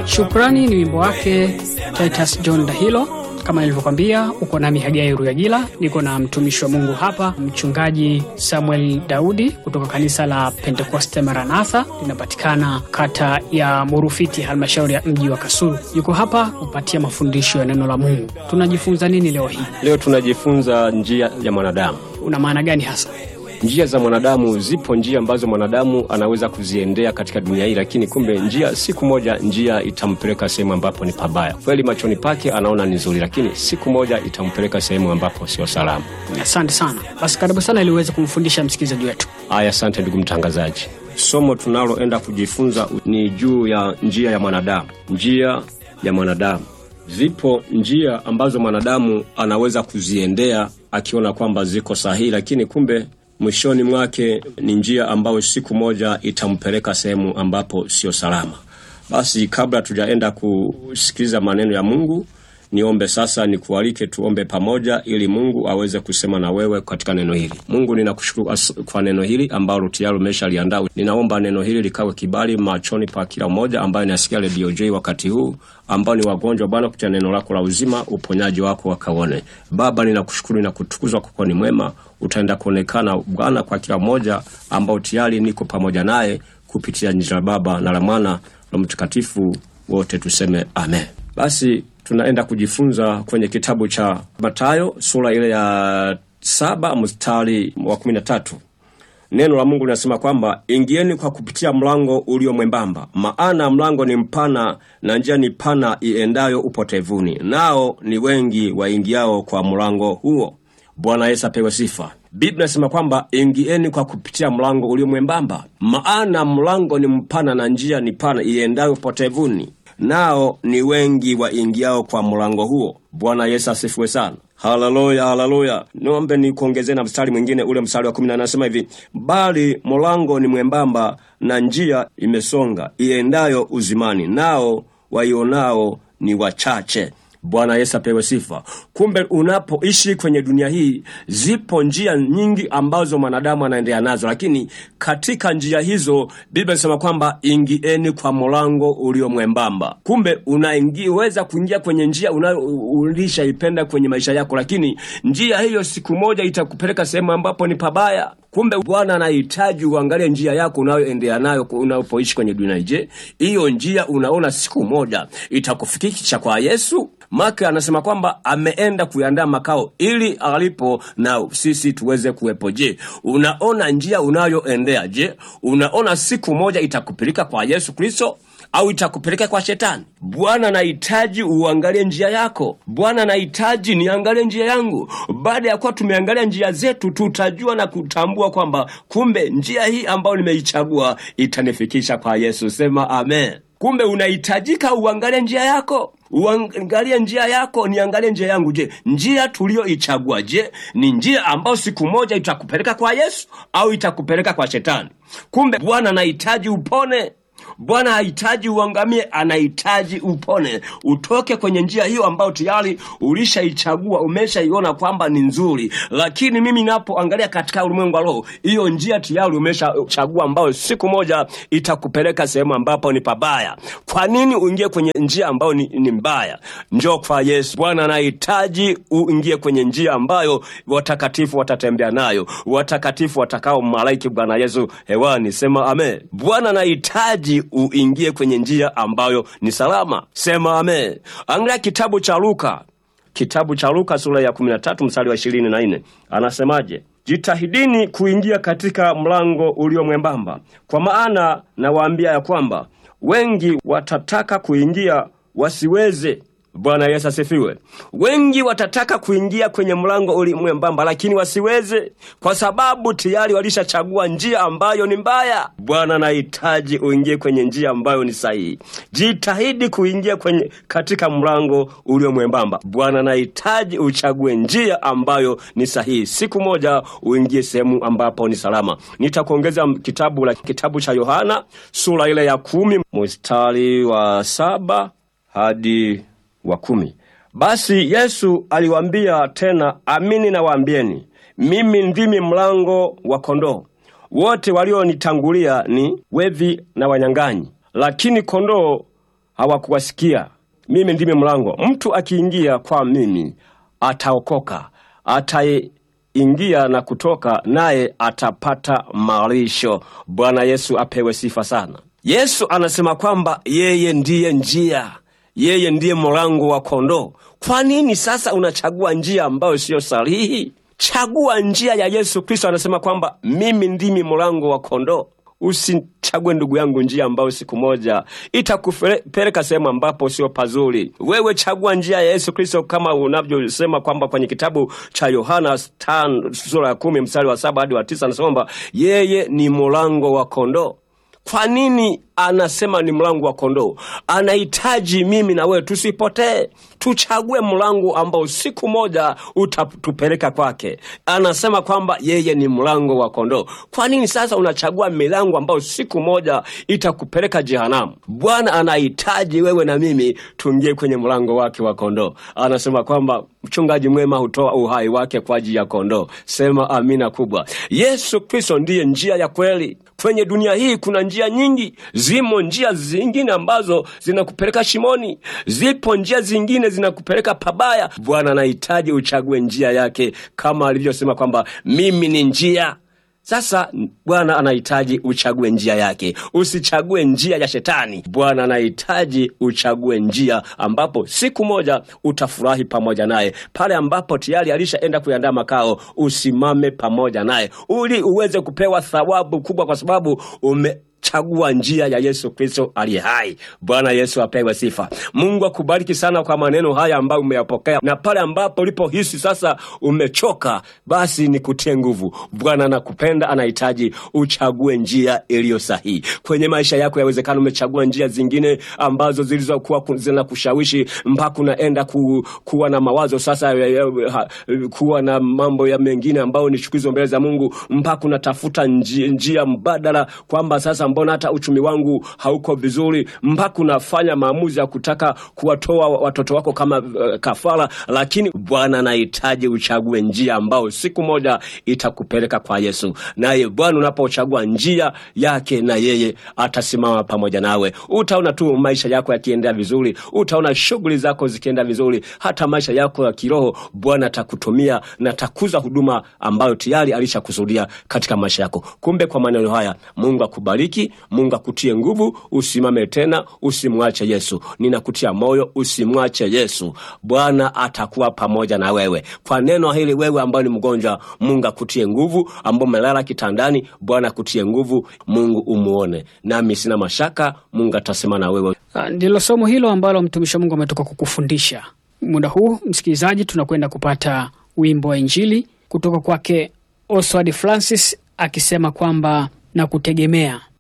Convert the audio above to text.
Shukrani ni wimbo wake Titus John Dahilo. Kama nilivyokwambia, uko nami Hagai Ruyagila, niko na mtumishi wa Mungu hapa, mchungaji Samuel Daudi kutoka kanisa la Pentekoste Maranatha, linapatikana kata ya Murufiti, halmashauri ya mji wa Kasulu. Yuko hapa kupatia mafundisho ya neno la Mungu. Tunajifunza nini leo hii? Leo tunajifunza njia ya mwanadamu. Una maana gani hasa? Njia za mwanadamu, zipo njia ambazo mwanadamu anaweza kuziendea katika dunia hii, lakini kumbe njia, siku moja njia itampeleka sehemu ambapo ni pabaya. Kweli machoni pake anaona ni nzuri, lakini siku moja itampeleka sehemu ambapo sio salama. Asante sana. Basi karibu sana, ili uweze kumfundisha msikilizaji wetu. Aya, asante ndugu mtangazaji. Somo tunaloenda kujifunza ni juu ya njia ya mwanadamu. Njia ya mwanadamu, zipo njia ambazo mwanadamu anaweza kuziendea akiona kwamba ziko sahihi, lakini kumbe mwishoni mwake ni njia ambayo siku moja itampeleka sehemu ambapo sio salama. Basi kabla tujaenda kusikiliza maneno ya Mungu, niombe sasa, nikualike tuombe pamoja, ili Mungu aweze kusema na wewe katika neno hili. Mungu, ninakushukuru kwa neno hili ambalo tayari umeshaliandaa. Ninaomba neno hili likawe kibali machoni pa kila mmoja ambaye nasikia redio J wakati huu, ambao ni wagonjwa Bwana, kupitia neno lako la uzima, uponyaji wako wakaone. Baba, ninakushukuru na kutukuzwa kwa kuwa ni mwema, utaenda kuonekana Bwana kwa kila mmoja ambao tayari niko pamoja naye kupitia jina la Baba na la Mwana na Mtakatifu, wote tuseme amen. Basi tunaenda kujifunza kwenye kitabu cha Mathayo sura ile ya saba mstari wa kumi na tatu. Neno la Mungu linasema kwamba ingieni kwa kupitia mlango ulio mwembamba, maana mlango ni mpana na njia ni pana iendayo upotevuni, nao ni wengi waingiao kwa mlango huo. Bwana Yesu apewe sifa. Biblia inasema kwamba ingieni kwa kupitia mlango ulio mwembamba, maana mlango ni mpana na njia ni pana iendayo upotevuni, nao ni wengi waingiao kwa mlango huo. Bwana Yesu asifiwe sana. Haleluya, haleluya. Niombe ni kuongezea na mstari mwingine, ule mstari wa kumi na anasema hivi, bali mlango ni mwembamba na njia imesonga iendayo uzimani, nao waionao ni wachache. Bwana Yesu apewe sifa. Kumbe unapoishi kwenye dunia hii, zipo njia nyingi ambazo mwanadamu anaendea nazo, lakini katika njia hizo Biblia inasema kwamba ingieni kwa mlango ulio mwembamba. Kumbe unaweza kuingia kwenye njia ulishaipenda kwenye maisha yako, lakini njia hiyo siku moja itakupeleka sehemu ambapo ni pabaya. Kumbe Bwana anahitaji uangalie njia yako unayoendea nayo unapoishi kwenye dunia. Je, hiyo njia unaona siku moja itakufikisha kwa Yesu? Maka anasema kwamba ameenda kuandaa makao ili alipo na sisi tuweze kuwepo. Je, unaona njia unayoendea? Je, unaona siku moja itakupeleka kwa Yesu Kristo au itakupeleka kwa Shetani? Bwana anahitaji uangalie njia yako. Bwana anahitaji niangalie njia yangu. Baada ya kuwa tumeangalia njia zetu, tutajua na kutambua kwamba kumbe njia hii ambayo nimeichagua itanifikisha kwa Yesu. Sema amen. Kumbe unahitajika uangalie njia yako, uangalie njia yako, niangalie njia yangu. Je, njia tuliyoichagua, je, ni njia ambayo siku moja itakupeleka kwa Yesu au itakupeleka kwa Shetani? Kumbe Bwana anahitaji upone. Bwana hahitaji uangamie, anahitaji upone, utoke kwenye njia hiyo ambayo tayari ulishaichagua, umeshaiona kwamba ni nzuri. Lakini mimi napoangalia katika ulimwengu wa roho, hiyo njia tayari umeshachagua, ambayo siku moja itakupeleka sehemu ambapo ni pabaya. Kwa nini uingie kwenye njia ambayo ni, ni mbaya? Njoo kwa Yesu. Bwana anahitaji uingie kwenye njia ambayo watakatifu watatembea nayo, watakatifu watakao malaiki Bwana Yesu hewani. Sema amen. Bwana anahitaji uingie kwenye njia ambayo ni salama. Sema amen. Angalia kitabu cha Luka, kitabu cha Luka sura ya 13 mstari wa 24, anasemaje? Jitahidini kuingia katika mlango ulio mwembamba, kwa maana nawaambia ya kwamba wengi watataka kuingia wasiweze. Bwana Yesu asifiwe. Wengi watataka kuingia kwenye mlango uli mwembamba, lakini wasiweze, kwa sababu tayari walishachagua njia ambayo ni mbaya. Bwana anahitaji uingie kwenye njia ambayo ni sahihi. Jitahidi kuingia kwenye katika mlango ulio mwembamba. Bwana anahitaji uchague njia ambayo ni sahihi, siku moja uingie sehemu ambapo ni salama. Nitakuongeza kitabu la kitabu cha Yohana sura ile ya kumi mstari wa saba hadi wa kumi. Basi Yesu aliwaambia tena, amini nawaambieni, mimi ndimi mlango wa kondoo. Wote walionitangulia ni wevi na wanyang'anyi, lakini kondoo hawakuwasikia. Mimi ndimi mlango, mtu akiingia kwa mimi ataokoka, ataingia na kutoka, naye atapata malisho. Bwana Yesu apewe sifa sana. Yesu anasema kwamba yeye ndiye njia, yeye ndiye mlango wa kondoo. Kwa nini sasa unachagua njia ambayo siyo sahihi? Chagua njia ya Yesu Kristo. Anasema kwamba mimi ndimi mlango wa kondoo. Usichague ndugu yangu njia ambayo siku moja itakupeleka sehemu ambapo sio pazuri. Wewe chagua njia ya Yesu Kristo, kama unavyosema kwamba kwenye kitabu cha Yohana sura ya kumi mstari wa saba hadi wa tisa anasema kwamba yeye ni mlango wa kondoo. Kwa nini anasema ni mlango wa kondoo? Anahitaji mimi na wewe tusipotee, tuchague mlango ambao siku moja utatupeleka kwake. Anasema kwamba yeye ni mlango wa kondoo. Kwa nini sasa unachagua milango ambayo siku moja itakupeleka jehanamu? Bwana anahitaji wewe na mimi tuingie kwenye mlango wake wa kondoo. Anasema kwamba mchungaji mwema hutoa uhai wake kwa ajili ya kondoo. Sema amina kubwa. Yesu Kristo ndiye njia ya kweli. Kwenye dunia hii kuna njia nyingi, zimo njia zingine ambazo zinakupeleka shimoni, zipo njia zingine zinakupeleka pabaya. Bwana anahitaji uchague njia yake, kama alivyosema kwamba mimi ni njia. Sasa Bwana anahitaji uchague njia yake, usichague njia ya Shetani. Bwana anahitaji uchague njia ambapo siku moja utafurahi pamoja naye, pale ambapo tayari alishaenda kuandaa makao. Usimame pamoja naye ili uweze kupewa thawabu kubwa, kwa sababu ume chagua njia ya Yesu Kristo aliye hai. Bwana Yesu apewe sifa. Mungu akubariki sana kwa maneno haya ambayo umeyapokea, na pale ambapo ulipohisi sasa umechoka, basi nikutie nguvu. Bwana anakupenda, anahitaji uchague njia iliyo sahihi kwenye maisha yako. Yawezekana umechagua njia zingine ambazo zilizokuwa zinakushawishi mpaka unaenda ku, kuwa na mawazo sasa ya, ya, ha, kuwa na mambo ya mengine ambayo ni chukizo mbele za Mungu, mpaka unatafuta njia, njia mbadala kwamba sasa mbona hata uchumi wangu hauko vizuri, mpaka unafanya maamuzi ya kutaka kuwatoa watoto wako kama uh, kafara. Lakini Bwana anahitaji uchague njia ambao siku moja itakupeleka kwa Yesu, naye Bwana unapochagua njia yake, na yeye atasimama pamoja nawe. Utaona tu maisha yako yakiendea vizuri, utaona shughuli zako zikienda vizuri, hata maisha yako ya kiroho Bwana atakutumia na atakuza huduma ambayo tayari alishakusudia katika maisha yako. Kumbe kwa maneno haya Mungu akubariki. Mungu akutie nguvu, usimame tena, usimwache Yesu. Ninakutia moyo, usimwache Yesu. Bwana atakuwa pamoja na wewe. Kwa neno hili, wewe ambaye ni mgonjwa, Mungu akutie nguvu, ambao umelala kitandani, Bwana akutie nguvu, Mungu umuone. Nami sina mashaka, Mungu atasema na wewe. Ndilo somo hilo ambalo mtumishi wa Mungu ametoka kukufundisha. Muda huu, msikilizaji, tunakwenda kupata wimbo wa Injili kutoka kwake Oswald Francis akisema kwamba na kutegemea